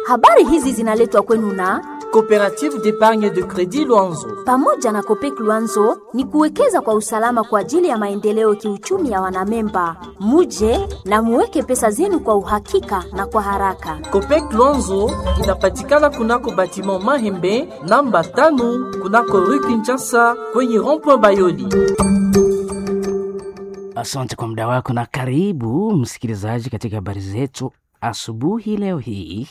Habari hizi zinaletwa kwenu na Coopérative d'épargne de crédit Luanzo. pamoja na Kopek Luanzo ni kuwekeza kwa usalama kwa ajili ya maendeleo kiuchumi ya wanamemba. Muje na muweke pesa zenu kwa uhakika na kwa haraka. Copec Luanzo inapatikana kunako batiment Mahembe namba tano kunako rue Kinshasa kwenye rond-point Bayoli. Asante kwa muda wako na karibu msikilizaji katika habari zetu asubuhi leo hii.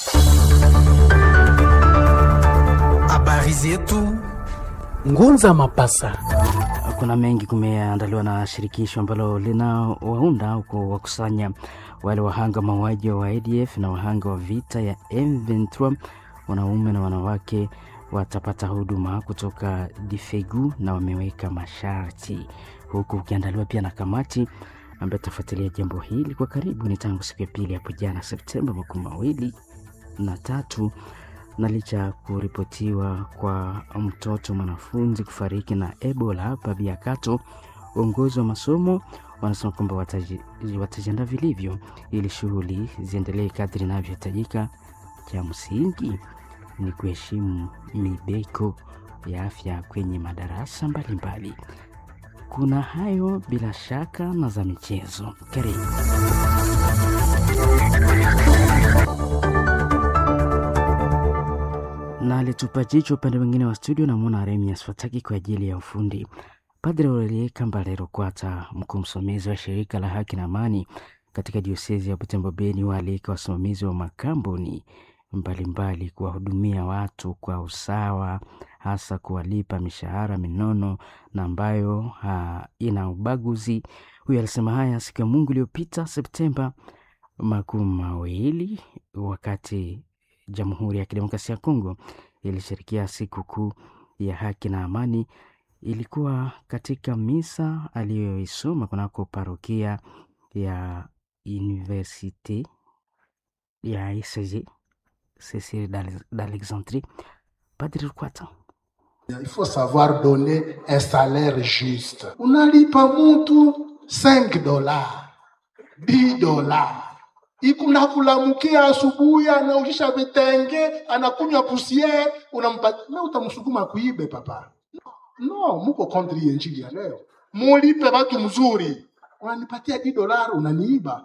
Habari zetu Ngunza Mapasa. Kuna mengi kumeandaliwa na shirikisho ambalo linawaunda au kuwakusanya wale wahanga mauaji wa ADF na wahanga wa vita ya M23. Wanaume na wanawake watapata huduma kutoka Difegu na wameweka masharti, huku ukiandaliwa pia na kamati ambayo itafuatilia jambo hili kwa karibu. Ni tangu siku ya pili hapo jana Septemba makumi mawili na tatu na licha ya kuripotiwa kwa mtoto mwanafunzi kufariki na Ebola hapa Biakato, uongozi wa masomo wanasema kwamba wataji- watajiandaa vilivyo ili shughuli ziendelee kadri inavyohitajika. Cha msingi ni kuheshimu mibeko ya afya kwenye madarasa mbalimbali. Kuna hayo bila shaka na za michezo. Karibu. na alitupa jicho upande mwingine wa studio namwona Remias Fataki kwa ajili ya ufundi. Padre Aurelie Kambalero Kwata, mkuu msimamizi wa shirika la haki na amani katika diosezi ya Butembo Beni, waalika wasimamizi wa makampuni mbalimbali kuwahudumia watu kwa usawa, hasa kuwalipa mishahara minono na ambayo ha, ina ubaguzi. Huyu alisema haya siku ya Mungu iliyopita Septemba makumi mawili wakati Jamhuri ya Kidemokrasia ya Kongo ilishirikia siku kuu ya haki na amani. Ilikuwa katika misa aliyoisoma kunako parokia ya Universite ya ICG Cecile d'Ale- d'Alexandrie. Padri Rukwata Il faut savoir donner un salaire juste. Unalipa mtu 5 dollars, 10 dollars. Ikunakulamukia asubuhi, anaushisha vitenge, anakunywa pusiere, unampatia na utamsukuma kuibe papa. No, muko contre hii injili ya leo. Mulipe watu mzuri, unanipatia 10 dollars, unaniiba.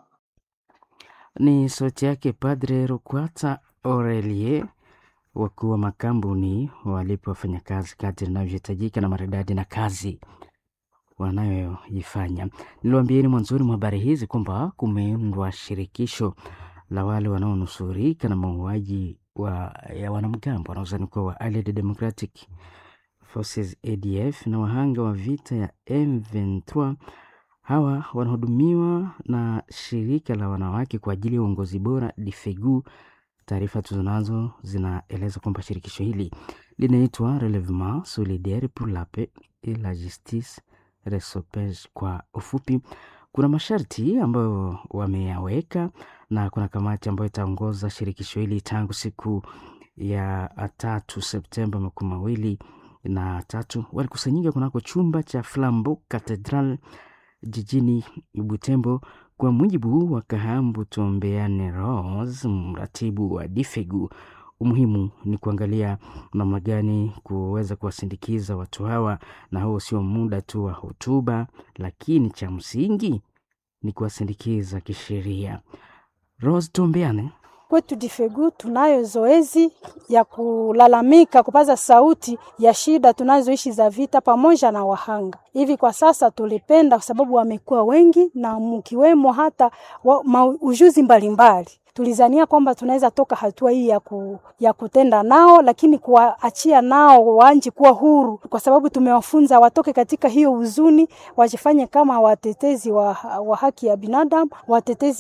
ni sauti yake Padre Rukwata Aurelie. Wakuu wa makampuni walipo wafanyakazi kadri inavyohitajika na maridadi na kazi wanayoifanya. Niliwaambieni mwanzoni mwa habari hizi kwamba kumeundwa shirikisho la wale wanaonusurika na mauaji wa, ya wanamgambo wanaozani kuwa wa Allied Democratic Forces ADF na wahanga wa vita ya M23. Hawa wanahudumiwa na shirika la wanawake kwa ajili ya uongozi bora Difegu. Taarifa tuzonazo zinaeleza kwamba shirikisho hili linaitwa Relevement Solidaire pour la Paix et la Justice Resopege kwa ufupi. Kuna masharti ambayo wameyaweka na kuna kamati ambayo itaongoza shirikisho hili tangu siku ya tatu Septemba makumi mawili na tatu. Walikusanyika kunako chumba cha Flambeau Cathedral jijini Butembo. Kwa mujibu wa Kahambu Tuombeane Rose, mratibu wa Difegu, umuhimu ni kuangalia namna gani kuweza kuwasindikiza watu hawa, na huo sio muda tu wa hotuba, lakini cha msingi ni kuwasindikiza kisheria. Rose Tuombeane Kwetu Difegu tunayo zoezi ya kulalamika, kupaza sauti ya shida tunazoishi za vita pamoja na wahanga. Hivi kwa sasa tulipenda, kwa sababu wamekuwa wengi na mkiwemo hata wa, ma, ujuzi mbalimbali tulizania kwamba tunaweza toka hatua hii ya, ku, ya kutenda nao, lakini kuwaachia nao waanji kuwa huru, kwa sababu tumewafunza watoke katika hiyo huzuni, wajifanye kama watetezi wa, wa haki ya binadamu, watetezi